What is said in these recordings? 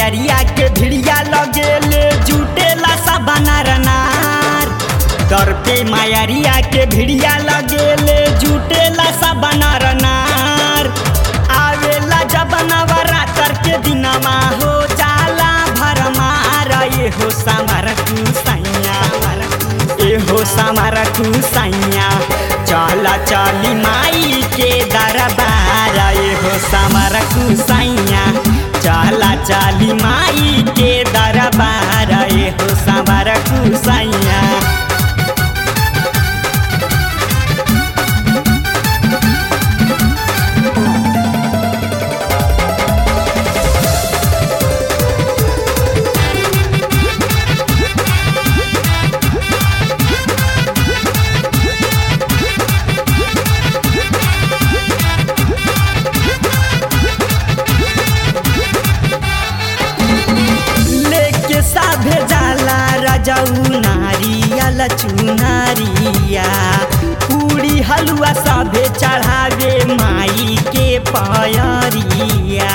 मायरिया के भिड़िया लगेले जुटेला सब नर नार दर पे मायरिया के भिड़िया लगेले जुटेला सब नर नार आवेला जब नवरात्र के दिनमा हो जाला भरमार ये हो समर कुसैया ए हो समर कुसैया चला चली माई के दरबार ये हो समर कुसैया चला चली माई के दरबार ये हो समर कुसैया लेके साभे जाला रजऊ नारियल चुनारिया पूरी हलुआ साभे चढ़ावे माई के पयरिया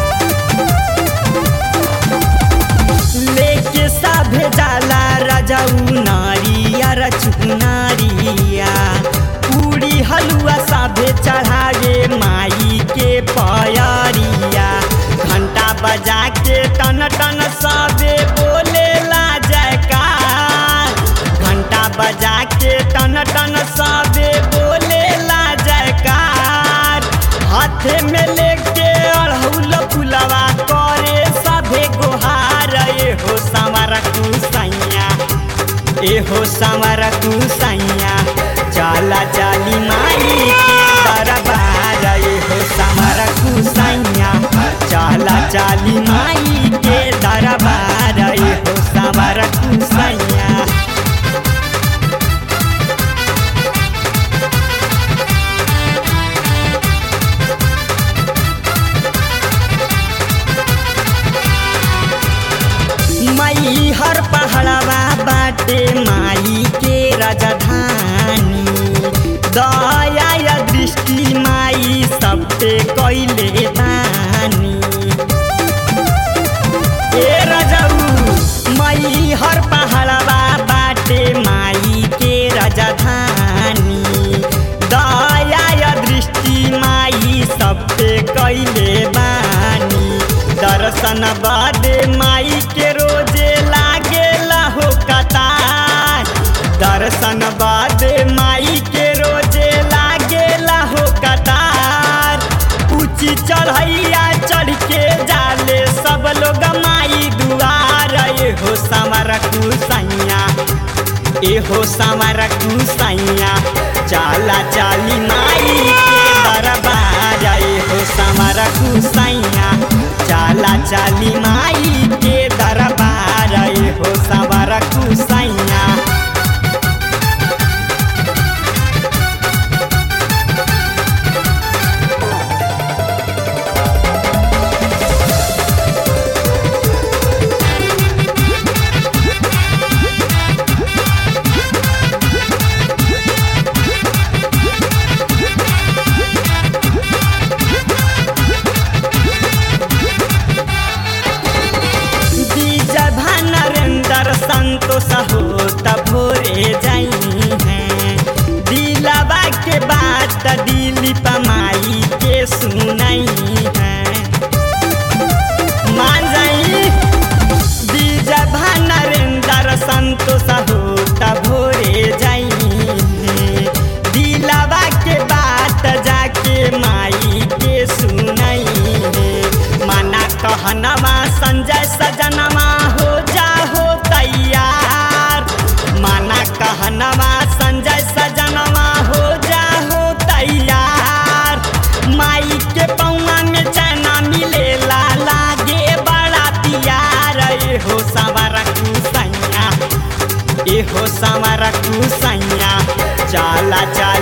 लेके साभे जाला रजऊ नारियल चुनारिया पूरी हलुआ साभे चढ़ावे माई के पयरिया घंटा बजा के टन टन सबे बोले ला जयकार घंटा बजा के टन टन सबे बोले ला जयकार हाथे में लेके अड़हुल फुलवा करे सभे गोहार ए हो समर कुसैया ए हो समर कुसैया चला चली माई के दरबार ए हो समर कुसैया चला चली माई के दरबार ए हो समर कुसैया मई हर पहाड़वा बाटे माई के राजधानी दया या दृष्टि माई सब पे कैले बानी ए राजाऊ मई हर पहाड़वा बाटे माई के राजधानी दया या दृष्टि माई सब पे कैले बानी दर्शन बादे माई के रोजे लागे हो कतार दर्शन बादे माई के रोजे लागे हो कतार ऊंची चढ़ैया चढ़ के जाले सब लोग माई दुआर ए हो समर कुसैया ए हो समर कुसैया चाला चाली माई के दरबार ए हो समर कुसैया चाला चाली माई के दरबार ए हो समर कुसैया बीजा नरेंद्र संतोष हो भोरे जाई हैं दिलवा के बात दिलीप माई के सुनाई हैं मान जाई बीजा नरेंद्र संतोष हो भोरे जाई हैं दिलवा के बात जाके माई के सुनाई हैं माना कहनवा संजय सजनवा हो जा हो तैयार माना कहनवा संजय सजनवा हो जा हो तैयार माई के पौआ में चना मिलेला लागे बड़ा पियार ए हो सवर कुसैया ए हो सवर कुसैया चाला चाल